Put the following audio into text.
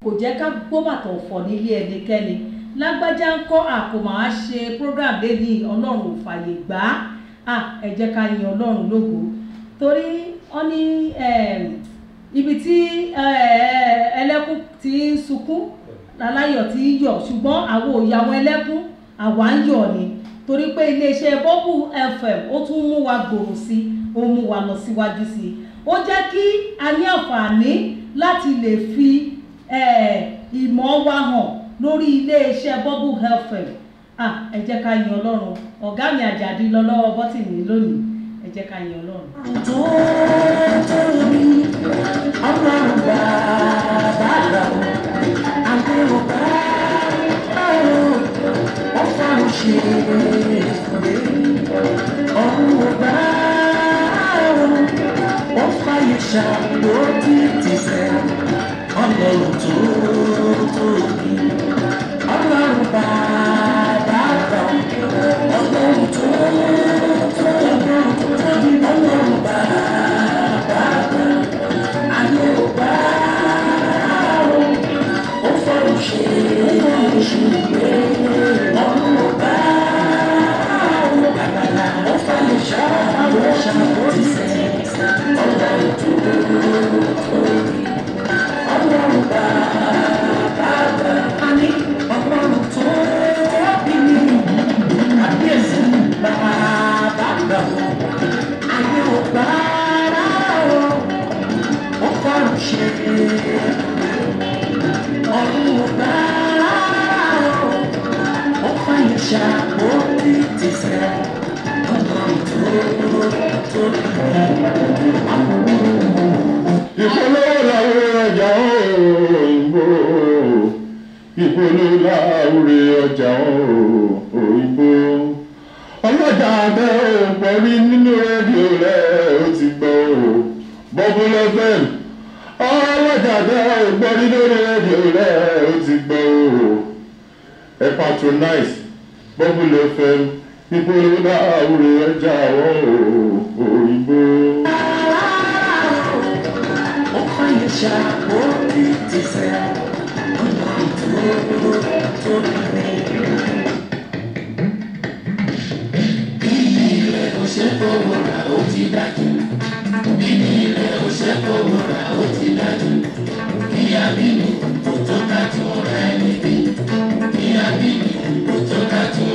kò jẹ́ ká gbọ́ bàtà ọ̀fọ̀ nílé ẹnikẹ́ni lágbájá ń kọ́ àkómọ̀ á ṣe program lẹ́ni ọlọ́run ò fàyè gbà á ẹ jẹ́ ká yin ọlọ́run lógo torí wọ́n ní ibi tí ẹlẹ́kún ti ń sunkún aláyọ̀ ti ń yọ̀ ṣùgbọ́n àwọn òyàwó ẹlẹ́kún àwa ń yọ̀ ni torí pé iléeṣẹ́ bọ́bù fm ó tún mú wa gbòòrò sí ó mú wa lọ síwájú sí i ó jẹ́ kí a ní àǹfààní láti lè fi ìmọ̀ wa hàn lórí iléeṣẹ́ bọ́bù fm ẹ jẹ́ ká yin ọlọ́run ọ̀gá mi àjàdí lọ lọ́wọ́ bọ́tìnì lónìí ẹ jẹ́ ká yin ọlọ́run. tó tóbi ọlọ́run bàbá rà ó àgbẹ̀wò bá ó ó fọ́rùn ṣe ọ̀run ò bá ó ó fàyè ṣàlódì tìfẹ́ ọlọ́run tó tóbi ọlọ́run bàbá rà ó ọlọ́run tó tóbi ọlọ́run bàbá rà ayé ò bá ó ó fọ́rùn ṣe ìṣúgbé ọ̀run ò bá ó àgbàlá ó fàyè ṣàlódì tìfẹ́ ọlọ́run tó tóbi ọlọ́run bàbá rà àní ọlọ́run tó tóbi ní àbíyèsí bàbá rà ó ayé ò bá ó ó fọ́rùn ṣe ọ̀run ò bá ó ó fàyè ṣàlódì tìfẹ́ ọlọ́run tó tóbi. ìpolówó làwọn ọjà òyìnbó ìpolówó làwọn ọjà òyìnbó ọlọ́jà abẹ́ òpọ̀ rí nínú rédíò rẹ̀ ó ti gbọ́ bọ́búlù fm ọlọ́jà abẹ́ òpọ̀ rí nínú rédíò rẹ̀ ó ti gbọ́ ẹ patronize bọ́búlù fm ìpolówó làwọn ọjà òyìnbó. ó fàyè ṣàlódì tìfẹ́ ọlọ́run tó tóbi ní. ilé rẹ̀ kò ṣe fowó ra ó ti dájú